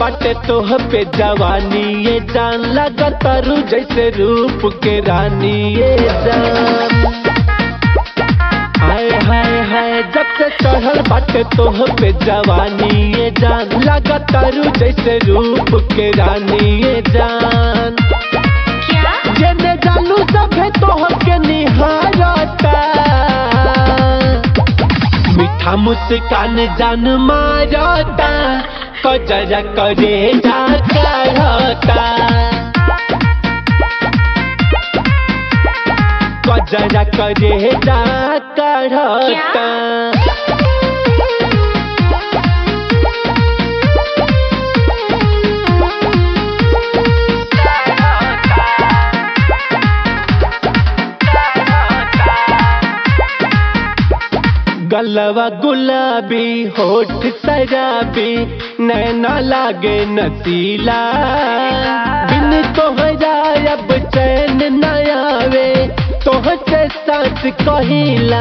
बाटे तोह पे जवानी ये जान लगा तारू जैसे रूप के रानी ये जान हाय हाय हाय जब से चढ़ल बाटे तोह पे जवानी ये जान लगा तारू जैसे रूप के रानी ये जान क्या जेने जालू सभे तोह के निहारता मीठा मुस्कान जान मारता कजरा करे जा करता कजरा करे जा करता गलवा गुलाबी होठ शराबी नैना लागे नसीला बिन तोहरा अब चैन न आवे तोह से साथ कहिला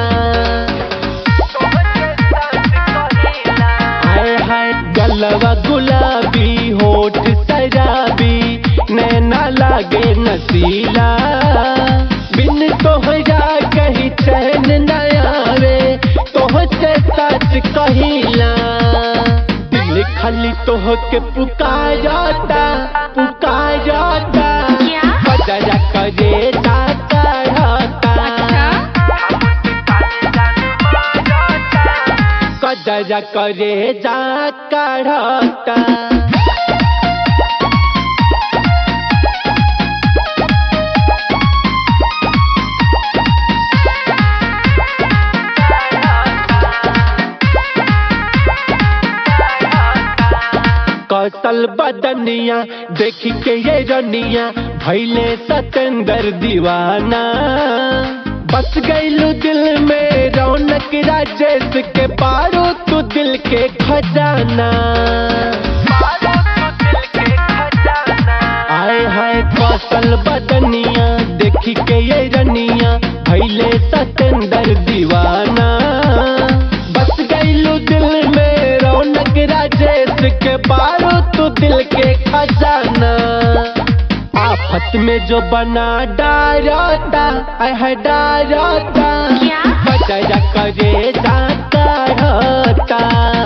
हाय हाय गलवा गुलाबी होठ शराबी नैना लागे नसीला बिन तोहरा कहीं चैन न आवे तोह से सच कहिला दिल खाली तोह के पुकारता पुकारता क्या? बजरा करे जाता कजरा करे जा करता कौशल बदनिया देखी के ये रनिया भैले सतेंदर दीवाना बस गईलू दिल में रौनक राजेश के पारो तू दिल के खजाना आए हाय कौशल बदनिया देखी के ये रनिया भैले सतेंदर दीवाना बस गईलू दिल में रौनक राजेश के पारो तू दिल के खजाना आफत में जो बना डारता आय है डारता क्या? बजरा करे जाता रहता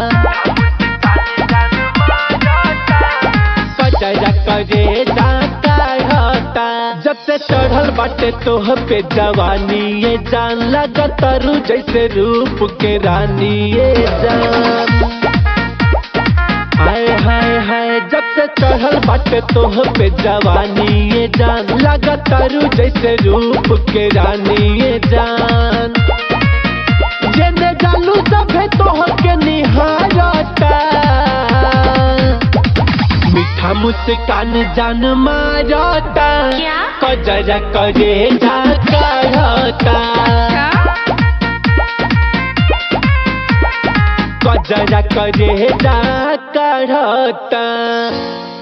बजरा करे जाता रहता जब से चढ़ल बाटे तोह पे जवानी ये जान लगा तारू जैसे रूप के रानी ये जान हाय हाय हाय जब से चढ़ल बाटे तोह पे जवानी ये जान लगा तारू जैसे रूप के रानी ये जान जेने जालू सभे तोह के निहारता मीठा मुस्कान जान मारता क्या? कजरा करे जा करता कजरा करे जा करता